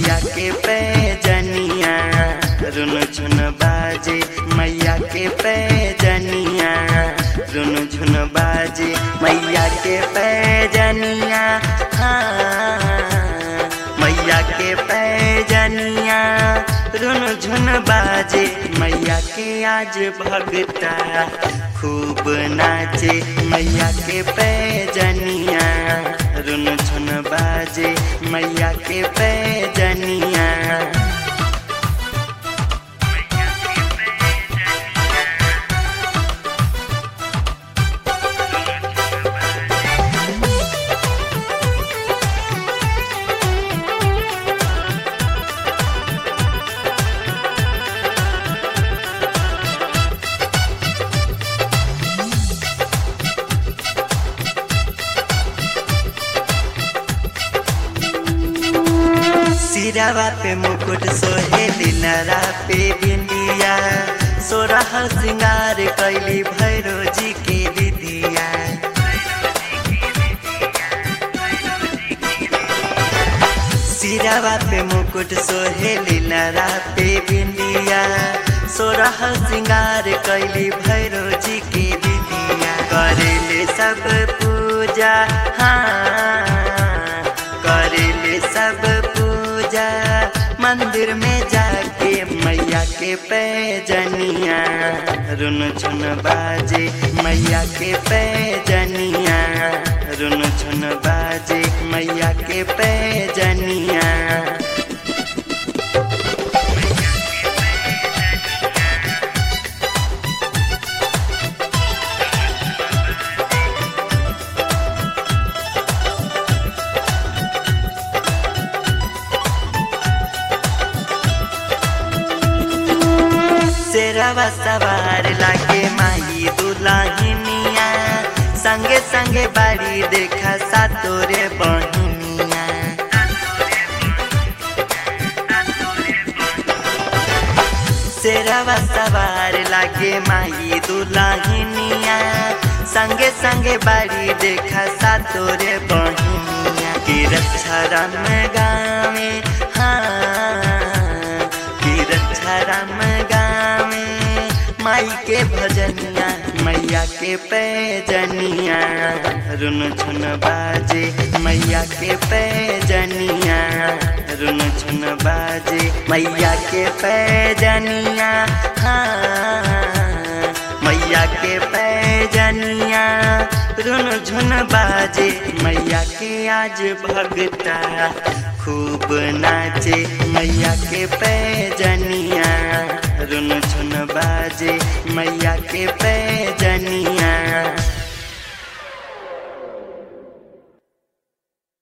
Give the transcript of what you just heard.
मैया के पैजनिया रुन झुन बाजे मैया के पैजनिया रुन झुन बाजे मैया के पैजनिया हाँ मैया के पैजनिया रुन झुन बाजे मैया के आज भगता खूब नाचे मैया के पैजनिया रुन झुन बाजे मैया के पैजनिया सिरावा पे मुकुट सोहे दिनरा पे बिंदिया सोरह सिंगार कैली भैरो जी के दीदिया सिरावा पे मुकुट सोहे दिनरा पे बिंदिया सोरह सिंगार कैली भैरो जी के दीदिया करेले सब पूजा हाँ करेले सब पूजा मंदिर में जाके मैया के पैजनिया रुन झुन बाजे मैया के पैजनिया रुन झुन बाजे मैया के पैजनिया शेरवा सवार लागे माही दुलाहिनिया संगे संगे बाड़ी देखा सातोरे बहिनिया शेरवा सवार लागे माही दुलाहिनिया संगे संगे बाड़ी देखा सातोरे बहिनिया की रक्षा राम गावे हाँ की रक्षा राम गावे माई के भजनिया मैया के पैजनिया रुन झुन बाजे मैया के पैजनिया रुन झुन बाजे मैया के पैजनिया हाँ मैया के पैजनिया रुन झुन बाजे मैया के आज भगता खूब नाचे मैया के पैजनिया रुन झुन बाजे मैया के पैजनिया